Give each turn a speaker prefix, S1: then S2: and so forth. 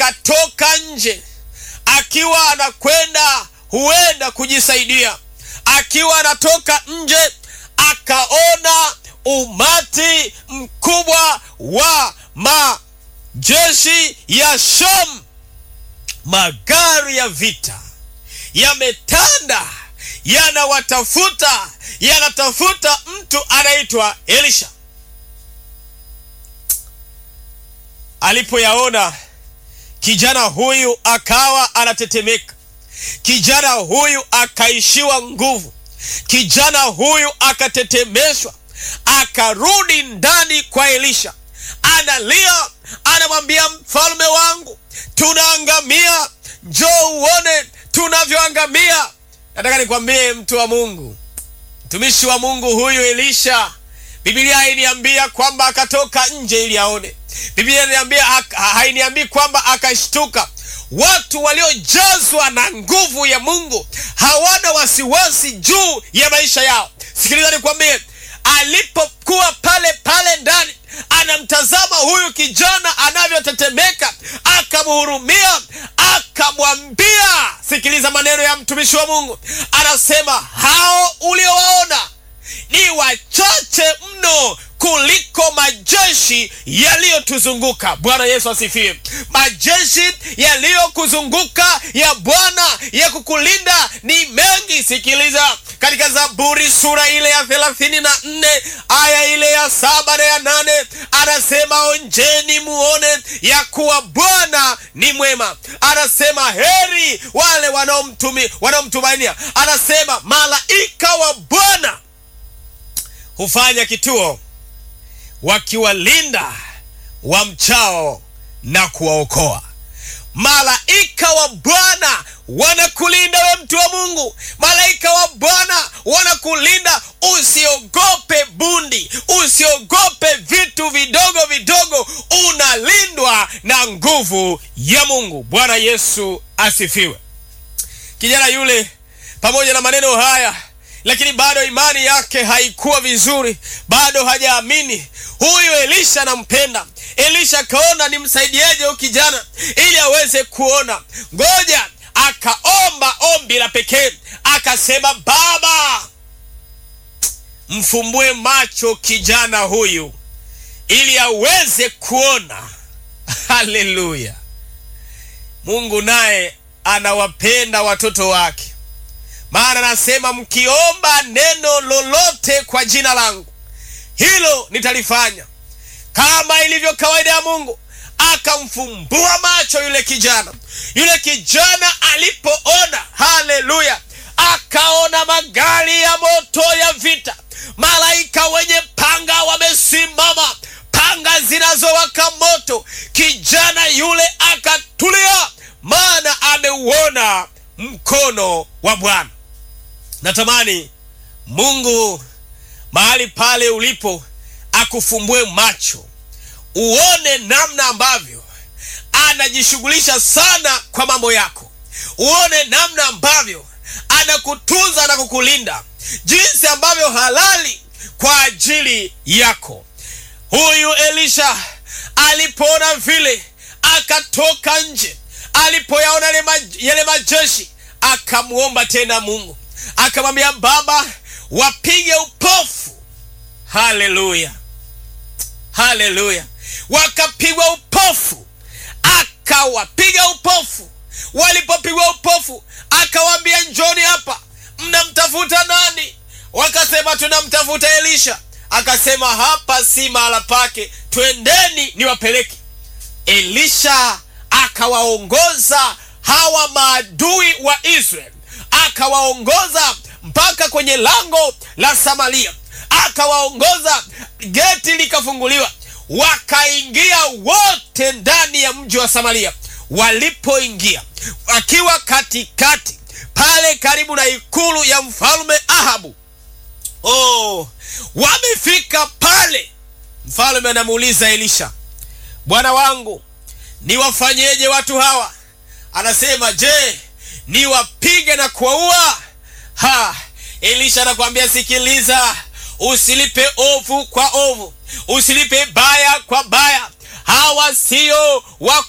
S1: akatoka nje akiwa anakwenda huenda kujisaidia. Akiwa anatoka nje, akaona umati mkubwa wa majeshi ya Sham, magari ya vita yametanda, yanawatafuta, yanatafuta mtu anaitwa Elisha. Alipoyaona kijana huyu akawa anatetemeka, kijana huyu akaishiwa nguvu, kijana huyu akatetemeshwa, akarudi ndani kwa Elisha, analia, anamwambia mfalme wangu, tunaangamia, njoo uone tunavyoangamia. Nataka nikwambie mtu wa Mungu, mtumishi wa Mungu huyu Elisha, Biblia hainiambia kwamba akatoka nje ili aone. Biblia inaniambia hainiambii kwamba akashtuka. Watu waliojazwa na nguvu ya Mungu hawana wasiwasi juu ya maisha yao. Sikiliza nikwambie, alipokuwa pale pale ndani anamtazama huyu kijana anavyotetemeka, akamhurumia, akamwambia, sikiliza maneno ya mtumishi wa Mungu, anasema hao uliowaona ni wachache mno kuliko majeshi yaliyotuzunguka. Bwana Yesu asifiwe. Majeshi yaliyokuzunguka ya Bwana ya kukulinda ni mengi. Sikiliza katika Zaburi sura ile ya thelathini na nne aya ile ya saba na ya nane anasema onjeni muone ya kuwa Bwana ni mwema. Anasema heri wale wanaomtumainia. Anasema malaika wa Bwana hufanya kituo wakiwalinda wamchao na kuwaokoa. Malaika wa Bwana wanakulinda we mtu wa Mungu. Malaika wa Bwana wanakulinda, usiogope bundi, usiogope vitu vidogo vidogo, unalindwa na nguvu ya Mungu. Bwana Yesu asifiwe. Kijana yule pamoja na maneno haya lakini bado imani yake haikuwa vizuri, bado hajaamini. Huyu Elisha anampenda. Elisha akaona nimsaidieje huyu kijana ili aweze kuona. Ngoja akaomba ombi la pekee, akasema, Baba, mfumbue macho kijana huyu ili aweze kuona. Haleluya! Mungu naye anawapenda watoto wake maana anasema mkiomba neno lolote kwa jina langu hilo nitalifanya. Kama ilivyo kawaida ya Mungu, akamfumbua macho yule kijana. Yule kijana alipoona, haleluya, akaona magari ya moto ya vita, malaika wenye panga wamesimama, panga zinazowaka moto. Kijana yule akatulia, maana ameuona mkono wa Bwana. Natamani Mungu mahali pale ulipo akufumbue macho uone namna ambavyo anajishughulisha sana kwa mambo yako, uone namna ambavyo anakutunza na kukulinda, jinsi ambavyo halali kwa ajili yako. Huyu Elisha alipoona vile, akatoka nje. Alipoyaona yale majeshi, akamwomba tena Mungu, akamwambia Baba, wapige upofu. Haleluya, haleluya! Wakapigwa upofu, akawapiga upofu. Walipopigwa upofu, akawaambia njoni hapa. Mnamtafuta nani? Wakasema tunamtafuta Elisha. Akasema hapa si mahala pake, twendeni niwapeleke. Elisha akawaongoza hawa maadui wa Israeli, akawaongoza mpaka kwenye lango la Samaria, akawaongoza, geti likafunguliwa, wakaingia wote ndani ya mji wa Samaria. Walipoingia wakiwa katikati pale karibu na ikulu ya mfalme Ahabu, oh, wamefika pale, mfalme anamuuliza Elisha, bwana wangu niwafanyeje watu hawa? Anasema, je, niwapige na kuwaua? Ha, Elisha anakuambia sikiliza, usilipe ovu kwa ovu, usilipe baya kwa baya. Hawa sio wa